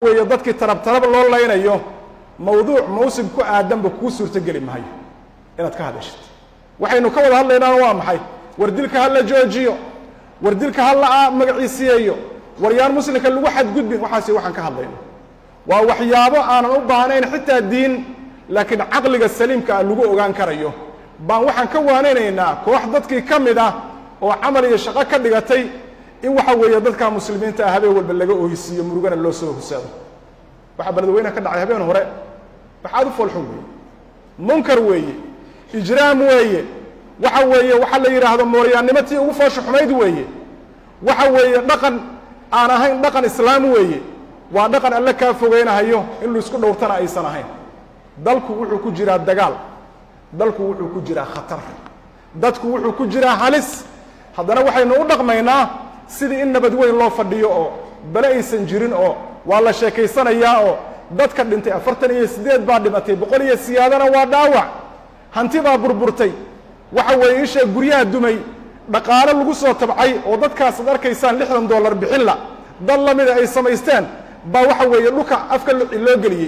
weeye dadkii tarab tarab loo laynayo mawduuc mawsim ku aadanba kuu suurtogeli maayo inaad ka hadashid waxaynu ka wada hadlaynaana waa maxay war dilka ha la joojiyo war dilka ha la magaciisiyeeyo war yaan muslimka lagu xadgudbin waxaasi waxaan ka hadlayno waa waxyaabo aanan u baahnayn xitaa diin laakiin caqliga saliimka ah lagu ogaan karayo baan waxaan ka waanaynaynaa koox dadkii ka mid ah oo camal iyo shaqo ka dhigatay in waxa weeye dadka muslimiinta ah habeen walba laga oohisiiyo murugana loo soo husaado waxaa beledweynaha ka dhacay habeen hore waxaad u foolxun weeye munkar weeye ijraam weeye waxa weeye waxaa la yidhaahdo mooryaannimo tii ugu foosha xumayd weeye waxa weeye dhaqan aan ahayn dhaqan islaam weeye waa dhaqan alle kaa fogeynahayo in laisku dhowrtana aysan ahayn dalku wuxuu ku jiraa dagaal dalku wuxuu ku jiraa khatar dadku wuxuu ku jiraa halis haddana waxaynu u dhaqmaynaa sidii in nabad weyn loo fadhiyo oo bale aysan jirin oo waa la sheekaysanayaa oo dadka dhintay afartan iyo siddeed baa dhimatay boqol iyo siyaadana waa dhaawac hanti baa burburtay waxa weeye isha guryaha dumay dhaqaale lagu soo tabcay oo dadkaas ad arkaysaan lixdan dollar bixinla dad la mida ay samaysteen baa waxa weeye dhulka afka loo geliyey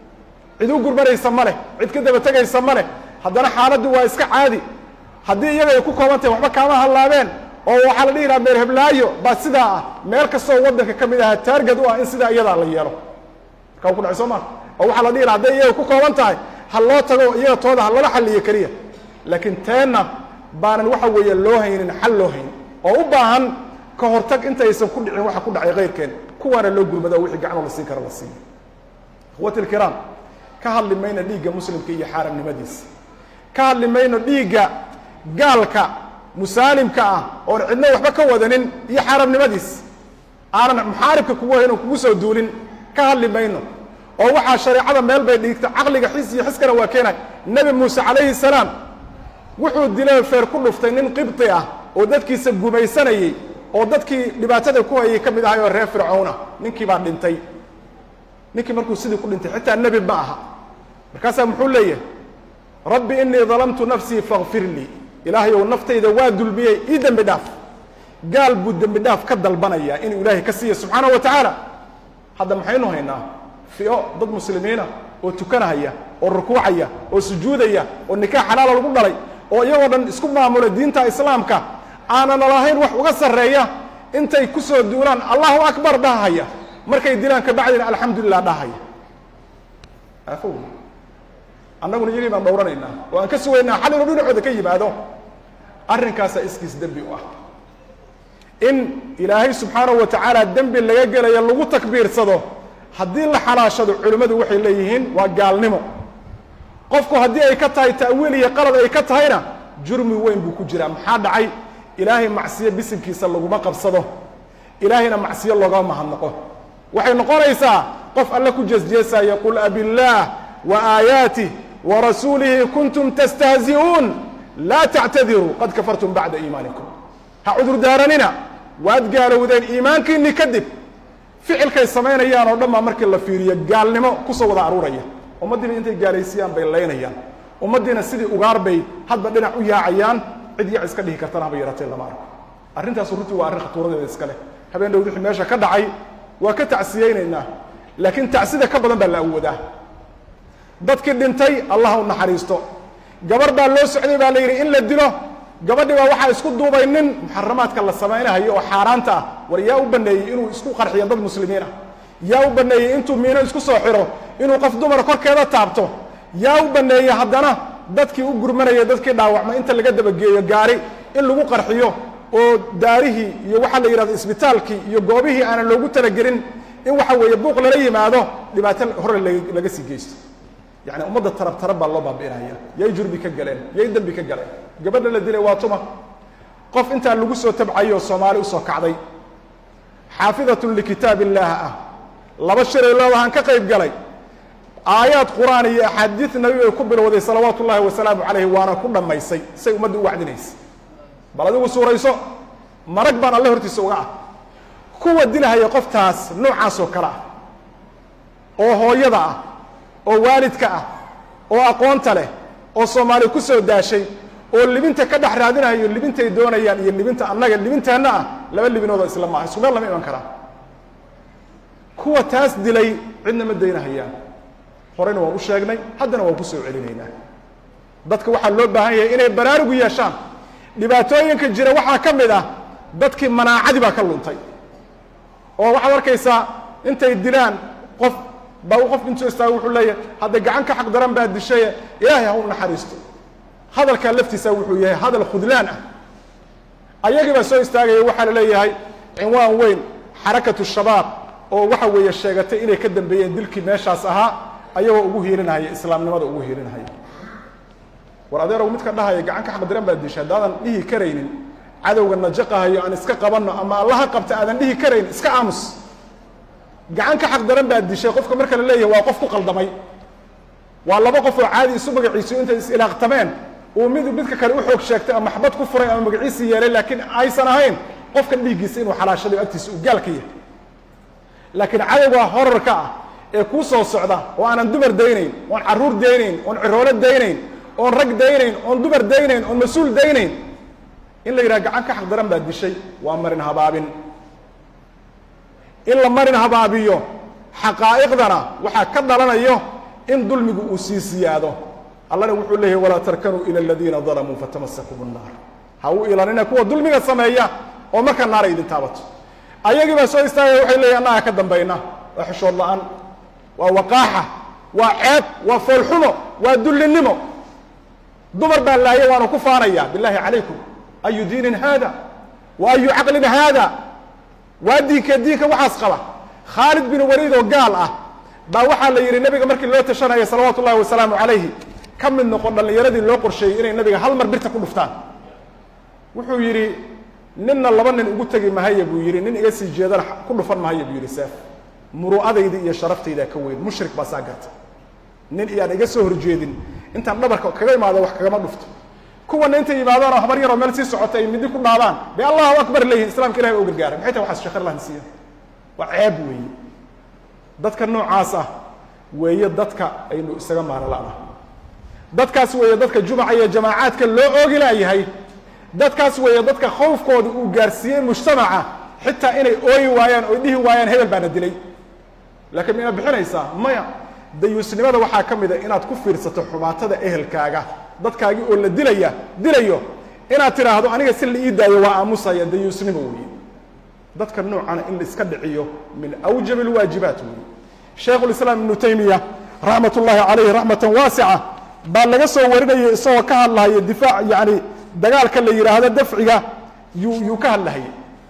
cid u gurmanaysa ma leh cid ka daba tegaysa ma leh haddana xaaladdu waa iska caadi haddii iyaga ay ku kooban tahay waxba kaama hallaabeen oo waxaa la dhihi lahaa meel heblaayo baa sidaa ah meel kastoo waddanka ka mid aha taargad u ah in sidaa iyadaa la yeelo markaa ku dhacay soo maa oo waxaa la dhihi laha hadday iyaga ku kooban tahay ha loo tago iyaga tooda ha lala xalliyo keliya laakiin teenna baanan waxa weeye loo haynin xal loo haynin oo u baahan ka hortag intaysan ku dhicin waxa ku dhacay kayrkeen kuwaana loo gurmado oo wixii gacanoo la siin karo la siiyo ikhwati ilkiraam ka hadli mayno dhiigga muslimka iyo xaaramnimadiisa ka hadli mayno dhiigga gaalka musaalimka ah oon cidno waxba ka wadanin iyo xaaramnimadiis aanan muxaaribka kugu hayn oo kugu soo duulin ka hadli mayno oo waxaa shareecada meel bay dhiigta caqliga xis iyo xiskana waa keenay nebi muuse calayhi salaam wuxuu dilay feer ku dhuftay nin qibti ah oo dadkiisa gumaysanayey oo dadkii dhibaatada ku hayay ka mid ahay oo reer fircoona ninkii baa dhintay ninkii markuu sidii ku dhintay xitaa nebi ma aha markaasaa muxuu leeyahay rabbi inii dalamtu nafsii fakfir lii ilaahay ou naftayda waa dulmiyey ii dembi dhaaf gaal buu dembi dhaaf ka dalbanayaa inuu ilaahay ka siiya subxaanahu wa tacaala hadda maxaynu haynaa fio dad muslimiina oo tukanahaya oo rukuucaya oo sujuudaya oo nikaax xalaala lagu dhalay oo iyagoo dhan isku maamula diinta islaamka aanana lahayn wax uga sarreeya intay ku soo duulaan allahu akbar dhahaya markay dilaan kabacdina alxamdulilah dhahaya aafo annaguna iyagii baan dhowranaynaa oo aan ka sugaynaa xal inuu dhinacooda ka yimaado arrinkaasaa iskiis dembi u ah in ilaahay subxaanahu wa tacaala dembi laga gelayo lagu takbiirsado haddii la xalaashado culimmadu waxay leeyihiin waa gaalnimo qofku haddii ay ka tahay ta'wiil iyo qalad ay ka tahayna jurmi weyn buu ku jiraa maxaa dhacay ilaahay macsiyo bisinkiisa laguma qabsado ilaahayna macsiyo loogama mahadnaqo waxay noqonaysaa qof alle ku jeesjeesaya qul abillaah wa aayaatih wa rasuulihi kuntum tastahzi'uun laa tactadiruu qad kafartum bacda iimaanikum ha cudur daaranina waad gaalowdeen iimaankiinni kadib ficilkay samaynayaan oo dhan baa markii la fiiriyo gaalnimo kusoo wada aruuraya ummaddiiba intay gaalaysiyaan bay laynayaan ummaddiina sidii ugaar bay hadba dhinac u yaacayaan cid yac iska dhihi kartana haba yaratee lama arko arrintaasu runtii waa arrin khatuuradeeda iska leh habeen dhowd wixii meesha ka dhacay waa ka tacsiyeynaynaa laakiin tacsida ka badan baa la awoodaa dadkii dhintay allah u naxariisto gabar baa loo socday baa la yidhi in la dilo gabadhi baa waxaa isku duubay nin muxaramaadka la samaynahayo oo xaaraanta ah war yaa u baneeyey inuu isku qarxiyo dad muslimiin ah yaa u baneeyey intuu miino isku soo xiro inuu qof dumar korkeeda taabto yaa u baneeyey haddana dadkii u gurmanaya dadkii dhaawacmay inta laga dabageeyo gaari in lagu qarxiyo oo daarihii iyo waxaa la yidhahdo isbitaalkii iyo goobihii aanan loogu talagelin in waxa weeye buuq lala yimaado dhibaato hore laga sii geysto yani ummadda tarab tarab baa loo baabi'inaya yay jurbi ka galeen yay dembi ka galeen gabadha la dilay waa tuma qof intaa lagu soo tabcayo soomaali usoo kacday xaafidatun likitaab illaah ah laba shiray leedahaan ka qayb galay aayaad qur-aan iyo axaadiid nabi bay ku bilowday salawaatu ullaahi wasalaamu calayhi waana ku dhammaysay say ummadda u wacdinaysa bal adigu suurayso marag baan alle hortiisa uga ah kuwa dilahaya qoftaas noocaas oo kale ah oo hooyada ah oo waalidka ah oo aqoonta leh oo soomaali ku soo daashay oo libinta ka dhex raadinayo libintay doonayaan iyo libinta annaga libinteenna ah laba libinoodoo isla maaha isku meel lama iman karaa kuwa taas dilay cidna ma daynahayaan horeyna waan u sheegnay haddana waan ku soo celinaynaa dadka waxaa loo baahan yahay inay baraarugu yeeshaan dhibaatooyinka jira waxaa ka mid ah dadkii manaacadii baa ka luntay oo waxaad arkaysaa intay dilaan qof baa u qof intuu istaago wuxuu leeyahay hadda gacan ka xaq daran baa dishaye ilaahay ha u naxariisto hadalkaa laftiisa wuxuu yahay hadal khudlaan ah ayagii baa soo istaagaya waxaa la leeyahay cinwaan weyn xarakatu shabaab oo waxa weeye sheegatay inay ka dambeeyeen dilkii meeshaas ahaa ayagoo ugu hiilinahaya islaamnimada ugu hiilinahaya war adeerow midka dhahaya gacan ka xaq daran baa disha haddaadan dhihi karaynin cadowga najaqahayo aan iska qabanno ama allaha qabta aadan dhihi karayn iska aamus gacan ka xaq daran baa dishay qofka marka la leeyahay waa qof ku qaldamay waa laba qof oo caadi isu magaciisu intay is-ilaaqtameen uu mid midka kale u xoog sheegtay ama maxbad ku furay ama magaciisii yeelay laakiin aysan ahayn qofkan dhiiggiisa inuu xalaashaday agtiisa uu gaal ka yahay laakiin cadowga horarka ah ee kuu soo socda oo aanan dumar daynayn oon carruur daynayn oon ciroolo daynayn oon rag daynayn oon dumar daynayn oon mas-uul daynayn in la yidhaha gacan ka xaq daran baa dishay waa marin habaabin in la marin habaabiyo xaqaa'iqdana waxaa ka dhalanayo in dulmigu uu sii siyaado allana wuxuu leeyahy walaa tarkanuu ila aladiina dalamuu fatamasakum الnaar ha u ilanina kuwa dulmiga sameeya oo marka naara idin taabato ayagii baa soo istaagaya waxay leeyihin annaga ka dambayna waa xishood la-aan waa waqaaxa waa ceeb waa foolxumo waa dullinimo dumar baa laaya waanu ku faanaya billahi calaykum ayu diinin haada wa ayu caqlin haada waa diinka diinka waxaas qaba khaalid bin waliid oo gaal ah baa waxaa la yidhi nabiga markii loo tashanaya salawaatu ullahi wasalaamu calayhi ka mid noqon dhallinyaradii loo qorsheeyey inay nabiga hal mar birta ku dhuftaan wuxuu yidhi ninna laba nin ugu tegi mahaya buu yidhi nin iga sii jeedana ku dhufan mahaya buu yidhi seef muru'adayda iyo sharaftaydaa ka weyn mushrik baa saa garta nin iyaan iga soo horjeedin intaan dhabarka kaga imaado wax kagama dhufto kuwana intay yimaadaan oo habar yaroo meel sii socota ay midi ku dhaadaan bay allahu akbar leeyihin islamka ilahi ba u gargaara maxay tahay waxaas sheekh allah nasiiya waa ceeb weeye dadka noocaas ah weeye dadka aynu isaga maaro la'naha dadkaas weeye dadka jumaca iyo jamaacaadka loo oogi laayahay dadkaas weeye dadka khawfkooda uu gaarsiiyey mujtamaca xitaa inay ooyi waayaan oy dhihi waayaan hebel baana dilay laakiin mayna bixinaysaa maya dayuusnimada waxaa ka mid a inaad ku fiirsato xumaatada ehelkaaga dadkaagii oo la dilaya dilayo inaad tidhaahdo aniga si la ii daayo waa aamusaya dayuusnimo weeye dadka noocana in la iska dhiciyo min awjab alwaajibaat weeye shaykhu lislaam ibnu taymiya raxmat ullaahi calayhi raxmatan waasica baa laga soo warinayay isagoo ka hadlahaya difaac yacni dagaalka la yidhaahdo dafciga yuu yuu ka hadlahayay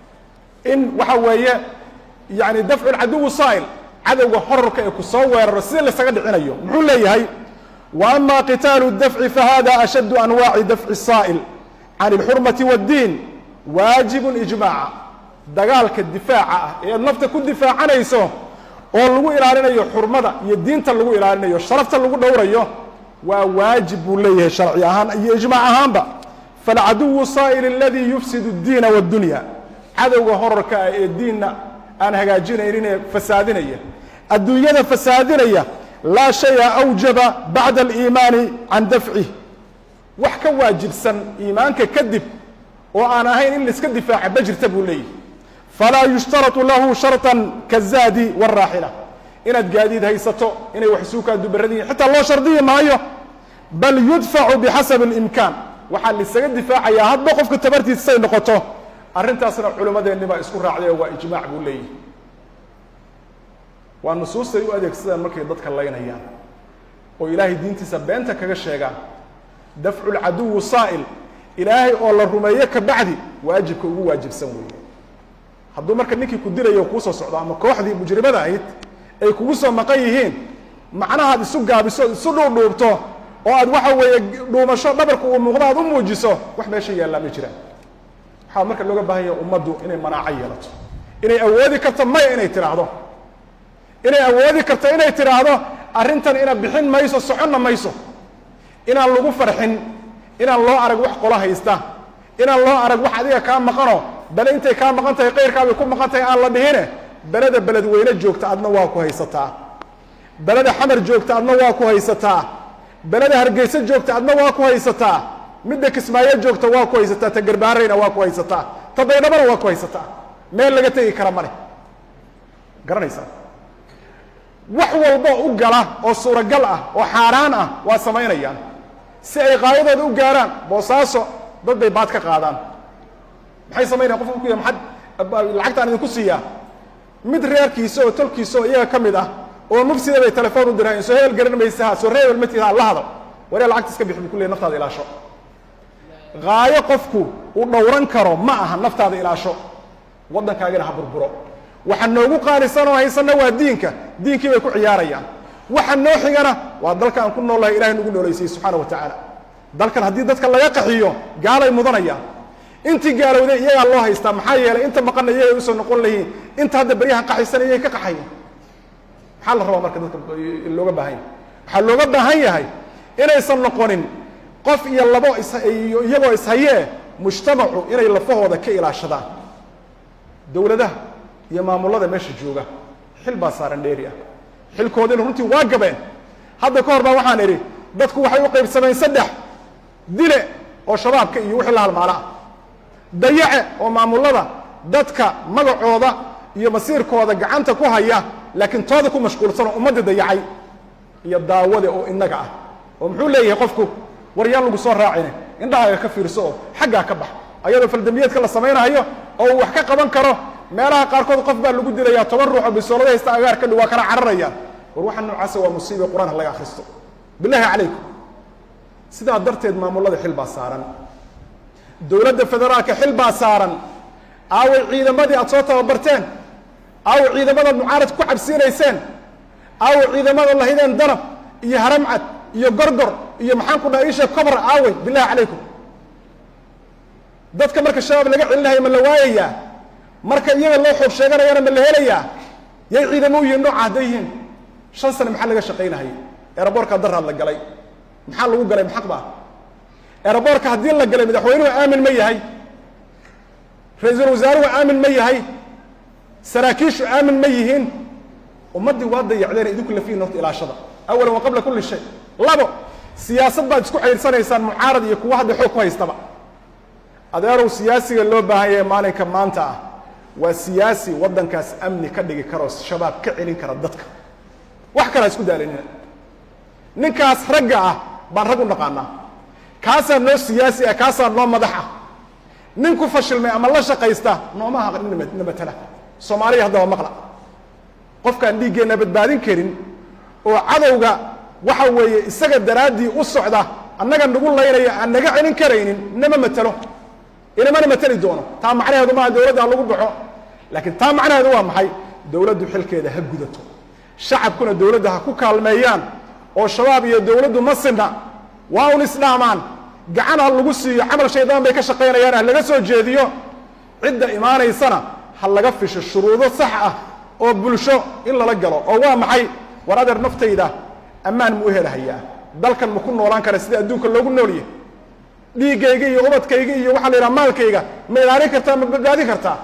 in waxa weeye yani dafcu lcaduwi saa'il cadowga horarka ee ku soo weeraro sida laysaga dhicinayo muxuu leeyahay wa ama qitaalu dafci fahada ashaddu anwaaci dafci saa'il can اlxurmati wاddiin waajibun ijmaaca dagaalka difaaca ah ee nafta ku difaacanayso oo lagu ilaalinayo xurmada iyo diinta lagu ilaalinayo sharafta lagu dhowrayo waa waajib buu leeyahay sharci ahaan iyo ijmaac ahaanba falcaduwu saa'il aladii yufsid اddiina wاddunya cadowga horarka ah ee diinna aan hagaajinayninee fasaadinaya adduunyada fasaadinaya laa shaya awjaba bacda aliimaani can dafcih wax ka waajibsan iimaanka kadib oo aan ahayn in laiska difaaca ma jirta buu leeyahy falaa yushtaratu lahu sharطan kazaadi wاraaxila inaad gaadiid haysato inay wax isuukaa dubaradiin xitaa loo shardiyi maayo bal yudfacu bixasabi اlimkaan waxaa laisaga difaacayaa hadba qofka tabartiisa say noqoto arrintaasna culimmadeenni baa isku raacday oo waa ijmaac buu leeyahy waa nusuustay u adeegsadaan markay dadka laynayaan oo ilaahay diintiisa beenta kaga sheegaan dafcu lcaduwi saa'il ilaahay oo la rumeeyo ka bacdi waajibka ugu waajibsan weeye hadduu marka ninkii ku dilayo kuu soo socdo ama kooxdii mujrimada ahayd ay kugu soo maqan yihiin macnahaad isu gaabiso isu dhuudhuubto oo aad waxa weeye dhuumasho dhabarka uu muuqdo aad u muujiso wax meesha yaallaa ma jiraan waxaa marka looga baahan yahay ummaddu inay manaaco yeelato inay awoodi karto maya inay tidhaahdo inay awoodi karto inay tidhaahdo arrintan ina bixin mayso soconna mayso inaan lagu farxin inaan loo arag wax qolo haysta inaan loo arag wax adiga kaa maqano bale intay kaa maqan tahay qayrkaabay ku maqan tahay aan la dhihine beleda beledweyne joogta adna waa ku haysataa beleda xamar joogta adna waa ku haysataa beleda hargeyso joogta adna waa ku haysataa midda kismaayo joogta waa ku haysataa ta garbaarayna waa ku haysataa ta baydhabana waa ku haysataa meel laga tegi kara male garanaysaa wax walboo u gala oo suuragal ah oo xaaraan ah waa samaynayaan si ay qaayadooda u gaaraan boosaaso dad bay baad ka qaadaan maxay samaynayan qofka ku ya maxad lacagtaan idinku siiyaa mid reerkiisa oo tolkiisa oo iyaga ka mid ah oo mufsida bay telefoon u dirhayn soo hebel garan maysaha soo reebel matiha la hado waree lacagta iska bix bu ku leey naftaada ilaasho haayo qofku uu dhowran karo ma aha naftaada ilaasho waddankaagana ha burburo waxa noogu qaalisan oo haysanna waa diinka diinkii bay ku ciyaarayaan waxa noo xigana waa dalka aan ku noolahay ilahay nagu nooleysayey subxaana wa tacaala dalkan haddii dadka laga qaxiyo gaalay mudanayaan intii gaalowday iyagaa loo haystaa maxaa yeelay inta maqanna iyagay usoo noqon layihiin inta hadda beryahan qaxaysan iyay ka qaxayan maxaa la rabaa marka dadka looga baahan yahay waxaa looga baahan yahay inaysan noqonin qof iyo labo iyagoo ishayee mujtamacu inay lafahooda ka ilaashadaan dowladaha iyo maamulada meesha jooga xil baa saaran dheeri ah xilkoodina runtii waa gabeen hadda ka hor baa waxaan idhi dadku waxay u qaybsameen saddex dile oo shabaabka iyo wixii la halmaala ah dayace oo maamulada dadka magacooda iyo masiirkooda gacanta ku haya laakiin tooda ku mashquulsan oo ummadda dayacay iyo daawade oo innaga ah oo muxuu leeyahay qofku war yaan lagu soo raacine indhahaaga ka fiirso oo xaggaa ka bax ayadoo faldambiyeedka la samaynayo oo uu wax ka qaban karo meelaha qaarkood qof baa lagu dilayaa toban ruux oo bisoolada haysta agaar ka dhi waa kala cararayaan war waxa noocaasa waa musiiba qur-aan ha laga akhristo bilahi calaykum sidaa darteed maamulada xil baa saaran dowladda federaalka xil baa saaran aaway ciidamadii aad soo tababarteen aaway ciidamadaad mucaarad ku cabsiinayseen aaway ciidamada lahideen danab iyo haramcad iyo gorgor iyo maxaan ku dhaha isha cobra aawey bilahi calaykum dadka marka shabaab laga celinayo ma la waayayaa marka iyaga loo xoog sheeganayana ma la helayaa yay ciidamo u yihiin nooca hadday yihiin shan sane maxaa laga shaqaynahayay eeraboorkaa daraad la galay maxaa lagu galay maxaq ba eeraboorka haddii la galay madaxweynuhu aamin ma yahay ra-iisul wasaaruhu aamin ma yahay saraakiishu aamin ma yihiin ummaddii waa dayacdeen idinku lafihin horta ilaashada awalan wa qabla kulli shay labo siyaasad baad isku xaydhsanaysaan mucaarad iyo kuwa hadda xoog ku haystaba adeerow siyaasiga loo baahan yahay maalinka maanta ah waa siyaasi waddankaas amni ka dhigi karoo shabaab ka celin kara dadka wax kalaa isku daalanina ninkaas ragga ah baan rag u naqaanaa kaasaa noo siyaasi ah kaasaa noo madax ah nin ku fashilmay ama la shaqaysta nooma aha na matala soomaaliya haddaba maqla qofkaan dhiiggeenna badbaadin karin oo cadowga waxa weeye isaga daraaddii u socda annaga nagu laynaya aan naga celin karaynin nama matalo inamana mateli doono taa macnaheedu maaha dowladda ha lagu baxo laakiin taa macnaheedu waa maxay dowladdu xilkeeda ha gudato shacabkuna dowladda ha ku kaalmeeyaan oo shabaab iyo dowladdu ma sinna waa un isdhaamaan gacan ha lagu siiyo camal shaydaan bay ka shaqaynayaan ha laga soo jeediyo cidda imaanaysana ha laga fisho shuruudo sax ah oo bulsho in lala galo oo waa maxay war adeer naftayda ammaan mu u helahayaa dalkan ma ku noolaan kara sida adduunka loogu noolyahy dhiiggayga iyo ubadkayga iyo waxaa la yidhaha maalkayga ma ilaalin kartaa ma badbaadin kartaa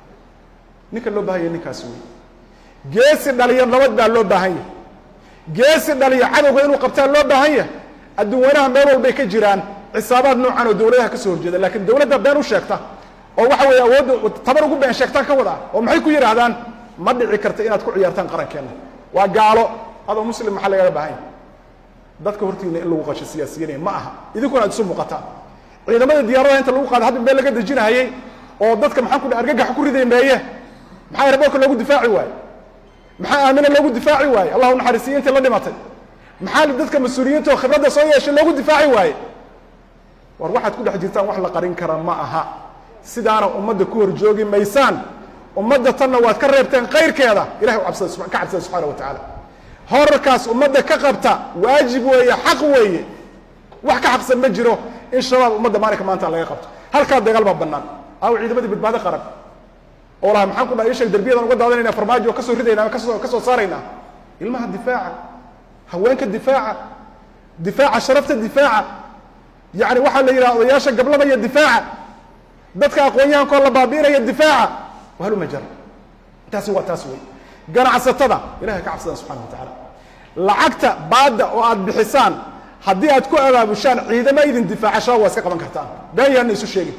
ninka loo bahan yahay ninkaas wey geesi dhaliyo nabad baa loo baahan yahay geesi dhaliyo cadowga inuu qabtaa loo baahan yahay adduun weynaha meel walbay ka jiraan xisaabaad noocan oo dowladaha ka soo horjeeda laakiin dowladda been u sheegta oo waxa weeye awoodda tabar ugu been sheegtaan ka wadaa oo maxay ku yidhaahdaan ma dhici karta inaad ku ciyaartaan qarankeenna waa gaalo adoo muslim maxaa lagaga baahan yahay dadka hortiina in lagu qasho siyaasiyiinaya ma aha idinkuna aad isu muuqataan ciidamada diyaaradaha inta lagu qaada hadda meel laga dejinahayey oo dadka maxaan ku dha argagaxa ku riday meeye maxaa eraboorka loogu difaaci waaye maxaa aamina loogu difaaci waaye allahu naxariisiyo intii la dhimatay maxaa dadka mas-uuliyiinta oo khibradda soo yeeshay loogu difaaci waaye war waxaad ku dhex jirtaan wax la qarin kara ma aha sidaana ummadda ku horjoogi maysaan ummadda tanna waad ka reebteen kayrkeeda ilahay u cabsada ka cabsada subxaana wa tacaala horarkaas ummadda ka qabta waajib weeye xaq weeye wax ka xaqsan ma jiro in shabaab ummadda maalinka maanta laga qabto halkaa dagaal baa bannaan aawo ciidamadii badbaado qaran oo laha maxaan ku dhaha isheeg derbiyadan uga daadanayna farmaajo oo kasoo ridayna kasoo ka soo saaraynaa ilmaha difaaca haweenka difaaca difaaca sharafta difaaca yacni waxaa la yidhaha odayaasha gablamaya difaaca dadka aqoon-yahankoo la baabi'inaya difaaca wahaluma jara taasi waa taas wey ganacsatada ilahay ka cabsadaan subxana wa tacaala lacagta baadda oo aad bixisaan haddii aad ku abaabushaan ciidamo idin difaaca shabaab waa iska qaban kartaan been yaana isu sheegin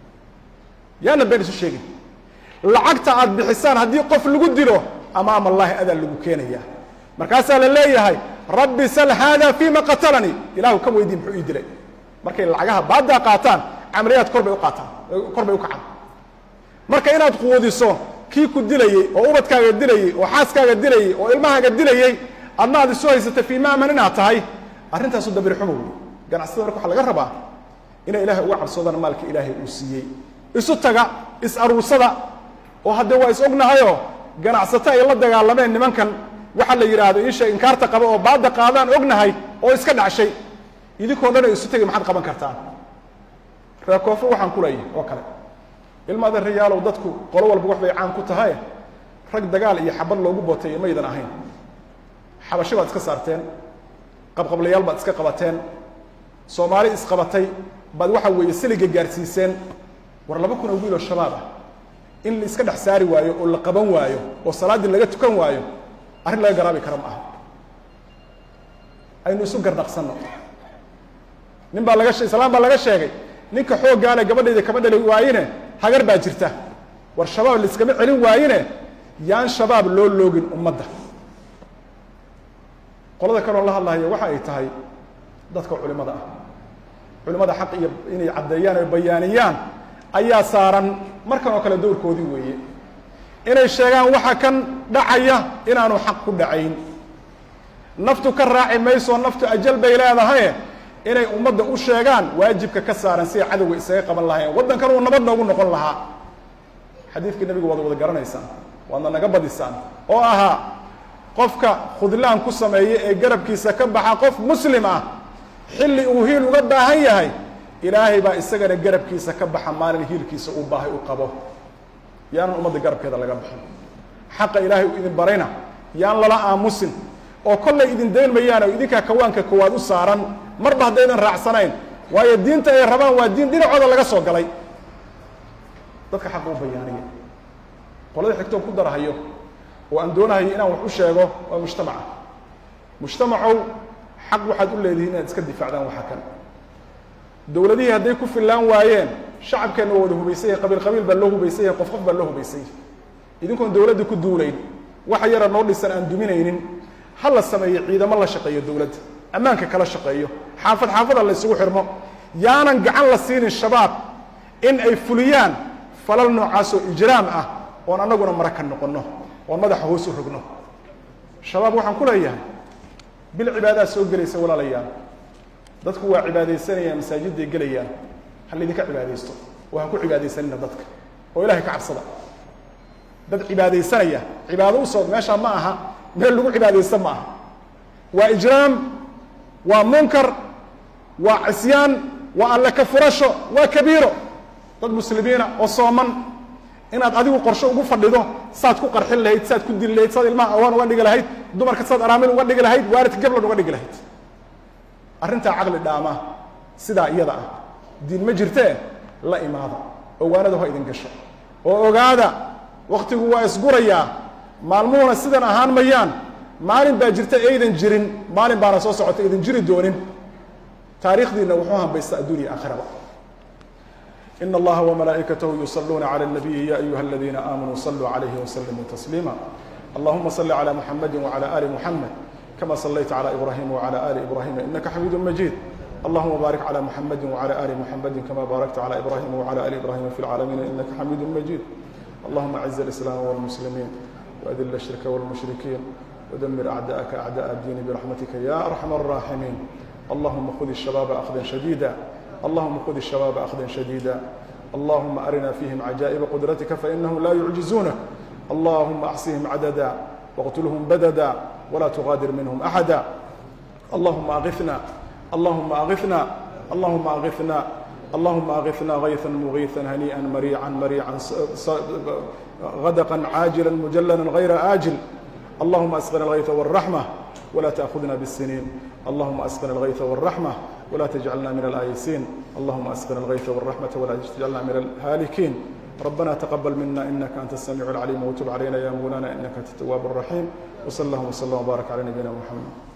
yaana been isu sheegin lacagta aad bixisaan haddii qof lagu dilo amaam allahi adaa lagu keenaya markaasaa la leeyahay rabbi sal haada fima qatalanii ilahu ka weydii muxuu ii dilay markay lacagaha baaddaa qaataan camaliyaad kor bay u qaataan kor bay u kacaan marka inaad quudiso kii ku dilayey oo ubadkaaga dilayey oo xaaskaaga dilayey oo ilmahaaga dilayey adna aad isu haysata fii maaman inaad tahay arrintaasu dabir xumo wey ganacsatada marka waxaa laga rabaa inay ilaahay uga cabsoodaan maalka ilaahay uu siiyey isu taga is aruursada oo haddee waa is ognahayoo ganacsato ay la dagaalameen nimankan waxaa la yidhaahdo iisha inkaarta qaba oo baadda qaadaan ognahay oo iska dhacshay idinkoo dhan ay isu tegay maxaad qaban kartaan reer koonfur waxaan ku leeyahay oo kale ilmaada riyaalow dadku qolo walba wax bay caan ku tahay rag dagaal iyo xabad loogu booteeyo maydan ahayn xabashi baad iska saarteen qabqablayaal baad iska qabateen soomaali isqabatay baad waxa weeye siliga gaarsiiseen war laba kun oo wiil oo shabaab ah in la iska dhex saari waayo oo la qaban waayo oo salaaddii laga tukan waayo arrin laga garaabi kara ma aha aynu isu gardhaqsanno nin baa laga islaam baa laga sheegay ninka xooggaale gabadhayda kama dhali waayine hagar baa jirta war shabaab laiskama celin waayine yaan shabaab loo loogin ummadda qolada kaloon la hadlahayo waxa ay tahay dadka culimada ah culimada xaq iyo inay caddeeyaan o bayaaniyaan ayaa saaran markan oo kale dowrkoodii weeye inay sheegaan waxa kan dhacaya inaanu xaq ku dhacayn naftu ka raaci mayso naftu ajal bay leedahaye inay ummadda u sheegaan waajibka ka saaran siday cadowga isaga qaban lahayen waddankan uu nabad noogu noqon lahaa xadiidkii nabiga waad wada garanaysaan waadna naga badisaan oo ahaa qofka khudlaan ku sameeya ee garabkiisa ka baxa qof muslim ah xilli uu hiil uga baahan yahay ilaahay baa isagana garabkiisa ka baxa maalin hiilkiisa uu baahay u qabo yaanan ummadda garabkeeda laga bixin xaqa ilaahay uu idin barayna yaan lala aamusin oo kollay idin dayn mayaan oo idinkaa kawaanka koowaad u saaran marba haddaydan raacsanayn waayo diinta ay rabaan waa diin dhinacooda laga soo galay dadka xaqa u bayaaniya qolada xigtoo ku darahayo oo aan doonahayo inaan wax u sheego waa mujtamaca mujtamacow xaq waxaad u leedihiin inaad iska difaacdaan waxa kan dowladihii hadday ku fillaan waayeen shacabkeenna waa wada hubaysan yahay qabiil qabiil baa loo hubaysan yahay qof qof baa loo hubaysan yahay idinkoon dowladda ku duulayn waxa yara noo dhisan aan duminaynin ha la sameeyo ciidamo la shaqeeyo dowladda ammaanka kala shaqeeyo xaafad xaafada la isugu xirmo yaanan gacan la siinin shabaab in ay fuliyaan falal noocaasoo ijraam ah oon annaguna mara ka noqonno oon madaxa hoos u rogno shabaab waxaan ku leeyahay bil cibaadaa soo gelaysa walaalayaal dadku waa cibaadaysanayaan masaajidday gelayaan ha laydinka cibaadaysto oo ha ku cibaadaysanina dadka oo ilahay ka cabsada dad cibaadaysanaya cibaado u soo meeshaa ma aha meel lagu cibaadaysta ma aha waa ijraam waa munkar waa cisyaan waa alle ka furasho waa kabiiro dad muslimiina oo sooman inaad adigu qorsho ugu fadhido saad ku qarxin lahayd saad ku dili lahayd saad ilmaha awaan uga dhigi lahayd dumarka saad araamin uga dhigi lahayd waaridka gablan uga dhigi lahayd arrintaa caqli dhaama sidaa iyada ah diin ma jirtee la imaada ogaanada ha idin gasho oo ogaada wakhtigu waa isgurayaa maalmuhuna sidan ahaan mayaan maalin baa jirta aydan jirin maalin baana soo socota aydan jiri doonin taariikhdiina wuxuu hambaysta adduuniya aakhiraba in allaha wmalaa'ikatahu yusaluuna clى الnabiyi ya ayuha اladina aamanuu saluu عalayhi wslimuu tasliima allahuma صli عlى muxamadi wعlى ali muxamed kama صlayta عlى ibrahima wعlى ali ibrahima inaka xamiidu majid allahuma baarik عlى muxamadi wعlى ali muxamadi kama baarakta عlى ibrahima wعlى ali ibrahima fi اlcaalamiina inaka xamiidu majid allahuma aciz اlislaam wاlmuslimiin وأdل الشhirka wاlmushrikiin wdmir أعdاءka أعdاء الdiin برaxmatika ya أرxم الراaximiin allahuma khud الشhabاaba أkhda شhadيida اللهم خذ الشباب أخذا شديدا اللهم أرنا فيهم عجائب قدرتك فإنهم لا يعجزونك اللهم أحصهم عددا واقتلهم بددا ولا تغادر منهم أحدا اللهم أغثنا اللهم أغثنا اللهم أغثنا اللهم أغثنا غيثا مغيثا هنيئا مريعا مريعا غدقا عاجلا مجللا غير آجل اللهم أسقنا الغيث والرحمة ولا تأخذنا بالسنين اللهم أسقنا الغيث والرحمة ولا تجعلنا من الآيسين اللهم أسقنا الغيث والرحمة ولا تجعلنا من الهالكين ربنا تقبل منا إنك أنت السميع العليم وتب علينا يا مولانا إنك أنت التواب الرحيم وصلى الله وسلم وبارك على نبينا محمد